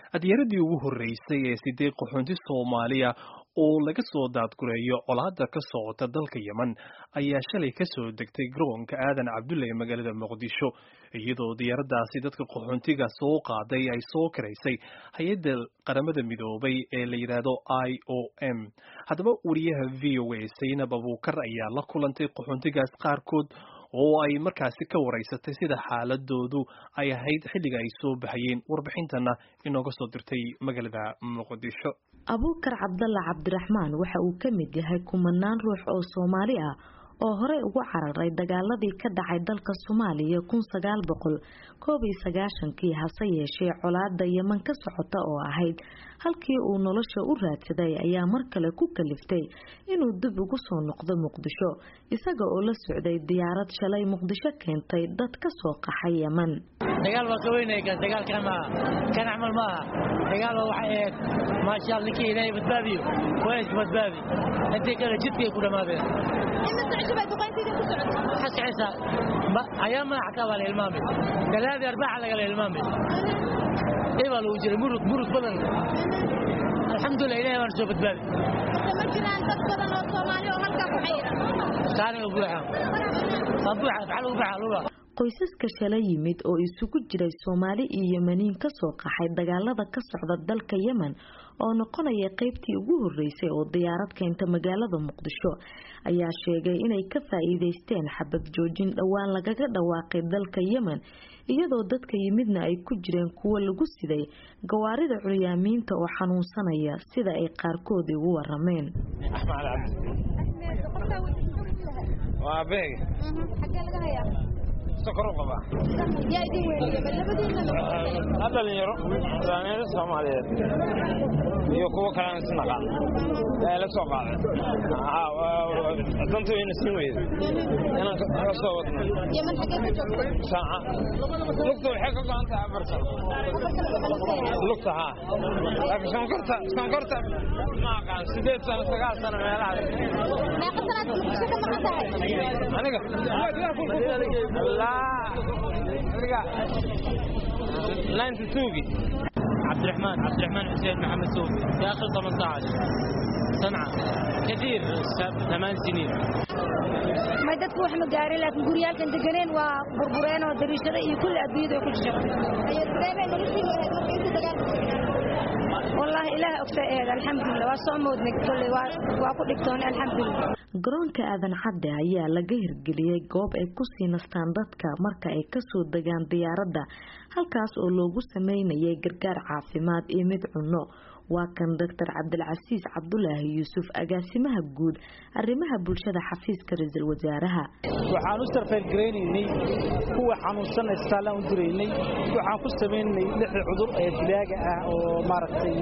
adyaradii ugu horreysay ee sideed qaxoonti soomaaliya oo laga soo daadgureeyo colaadda ka socota dalka yemen ayaa shalay ka soo degtay garoonka aadan cabdulle ee magaalada muqdisho iyadoo diyaaraddaasi dadka qaxoontiga soo qaaday ay soo karaysay hay-adda qaramada midoobay ee la yidhaahdo i o m haddaba wariyaha v o a saynab abuukar ayaa la kulantay qaxoontigaas qaarkood oo ay markaasi ka waraysatay sida xaaladoodu ay ahayd xilliga ay soo baxayeen warbixintana inooga soo dirtay magaalada muqdisho abuukar cabdalla cabdiraxmaan waxa uu ka mid yahay kumanaan ruux oo soomaali ah oo horey ugu cararay dagaaladii ka dhacay dalka soomaaliya kun sagaal boqol koob iyo sagaashankii hase yeeshee colaada yeman ka socota oo ahayd halkii uu nolosha u raadsaday ayaa mar kale ku kaliftay inuu dib ugu soo noqdo muqdisho isaga oo la socday diyaarad shalay muqdisho keentay dad ka soo qaxay yeman dagaal waa ka weynaya dagaalkan maaha kan camal maaha dagaal waa waxay ahayd maasha Allah ninkii ilaahay badbaadiyo waa is badbaadi intii kale jidkay ku dhamaadeen حسعسا أيام ما حكى على الإمام ثلاثة أربعة على الإمام إيه والله وجري مرق مرق بدن الحمد لله إلهي وأنا شوفت بالي كان أبوها أبوها فعلوا فعلوا qoysaska shala yimid oo isugu jiray soomaali iyo yemaniin kasoo qaxay dagaalada ka socda dalka yemen oo noqonaya qeybtii ugu horeysay oo diyaarad keenta magaalada muqdisho ayaa sheegay inay ka faa-iideysteen xabad joojin dhowaan lagaga dhawaaqay dalka yemen iyadoo dadka yimidna ay ku jireen kuwo lagu siday gawaarida curyaamiinta oo xanuunsanaya sida ay qaarkoodii ugu warameen dhalinyaro daaniyada soomaaliyeed iyo kuwo kalena isnaqaan ee la soo qaaday danta wayna siin weyda inaan ka soo wadno saaca lugta waxay ka go'an tahay afar sano lugta haa laakiin sonkorta sonkorta ma aqaan sideed sano sagaal sano meelaha aniga عبد الرحمن عبد الرحمن حسين محمد سوفي داخل 18 صنعاء كثير ثمان سنين ما dadku wax ma gaarin laakiin guriyaalkan deganeen waa burbureen oo dariishada iyo kulli adduunyada ay ku jirto والله إله أكثر الحمد لله وصمود نقول وأكون الحمد لله garoonka aadan cadde ayaa laga hirgeliyey goob ay kusii nastaan dadka marka ay kasoo degaan diyaaradda halkaas oo loogu sameynayay gargaar caafimaad iyo mid cunno waa kan doctor cabdilcasiis cabdulaahi yuusuf agaasimaha guud arrimaha bulshada xafiiska ra-iisul wasaaraha waxaan u sarfaylgaraynaynay kuwa xanuunsan istaalaan u diraynay waxaan ku samaynay lixda cudur ee dilaaga ah oo maaragtay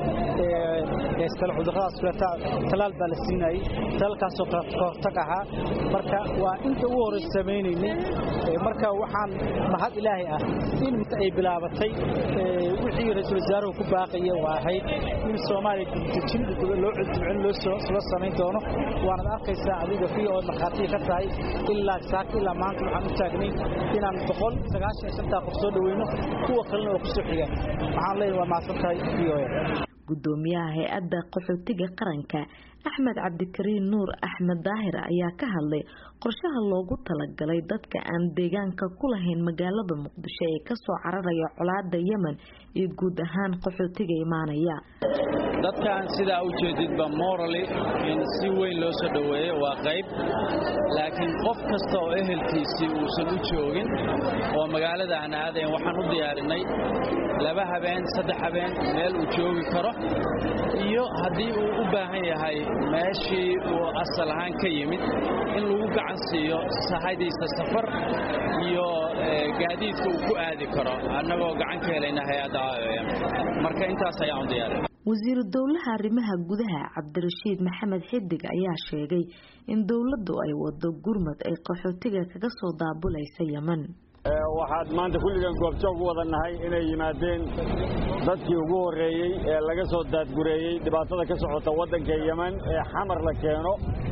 iskale cuduradaas kuleta talaal baa la siinayay talaalkaasoo kahortag ahaa marka waa inta ugu horeysa samaynaynay marka waxaan mahad ilaahay ah in ay bilaabatay wixii ra-iisul wasaaruhu ku baaqaya waa ahayd in soomaaliya dibdejin loo cudbicin loo samayn doono waanad arkaysaa adiga fi ood markhaatiya ka tahay ilaa saaka ilaa maanta waxaan u taagnay inaan boqol sagaashan shantaa qof soo dhaweyno kuwa kalena oo kusoo xigaan waxaan leeyahay waa mahadsan tahay v o gudoomiyaha hay-adda qaxootiga qaranka axmed cabdikariin nuur axmed daahir ayaa ka hadlay qorshaha loogu talagalay dadka aan deegaanka ku lahayn magaalada muqdisho ee kasoo cararaya colaada yemen iyo guud ahaan qaxootiga imaanaya dadkan sidaa u jeedidba morally in si weyn loo soo dhoweeyo waa qayb laakiin qof kasta oo ehelkiisii uusan u joogin oo magaalada aan aadayn waxaan u diyaarinay laba habeen saddex habeen meel uu joogi karo iyo haddii uu u baahan yahay meeshii uu asal ahaan ka yimid in lagu gacan siiyo sahaydiisa safar iyo gaadiidka uu ku aadi karo annagoo gacan ka helayna hay-adda marka intaas ayaan u diyaarin wasiiru dowlaha arrimaha gudaha cabdirashiid maxamed xidig ayaa sheegay in dowladdu ay wado gurmad ay qaxootiga kaga soo daabulaysa yemen waxaad maanta kulligan goobjoog u wada nahay inay yimaadeen dadkii ugu horreeyey ee laga soo daadgureeyey dhibaatada ka socota waddanka yemen ee xamar la keeno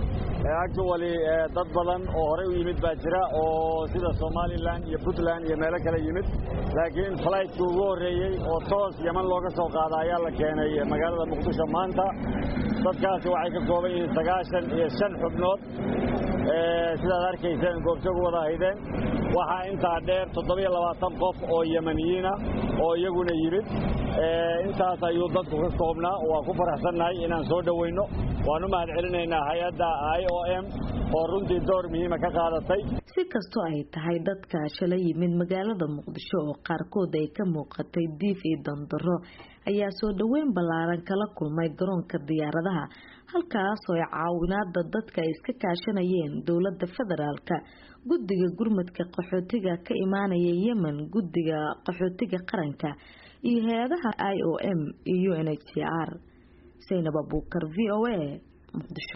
actually dad badan oo horey u yimid baa jira oo sida somalilan iyo puntland iyo meelo kale yimid laakiin flightki ugu horreeyey oo toos yeman looga soo qaada ayaa la keenay magaalada muqdisho maanta dadkaasi waxay ka kooban yihiin sagaashan iyo shan xubnood sidaad arkayseen goobjoog wada haydeen waxaa intaa dheer toddobiyo labaatan qof oo yemaniyiina oo iyaguna yimid intaas ayuu dadku ka koobnaa waa ku faraxsannahay inaan soo dhoweyno waan u mahad celinaynaa hay-adda i o m oo runtii door muhiima ka qaadatay si kastoo ay tahay dadka shala yimid magaalada muqdisho oo qaarkood ay ka muuqatay diif iyo dandaro ayaa soo dhoweyn ballaaran kala kulmay garoonka diyaaradaha halkaasoo ay caawinaada dadka ay iska kaashanayeen dowladda federaalka guddiga gurmadka qaxootiga ka imaanaya yemen guddiga qaxootiga qaranka iyo hay-adaha i o m iyo u n h c r saynab abuukar v o a muqdisho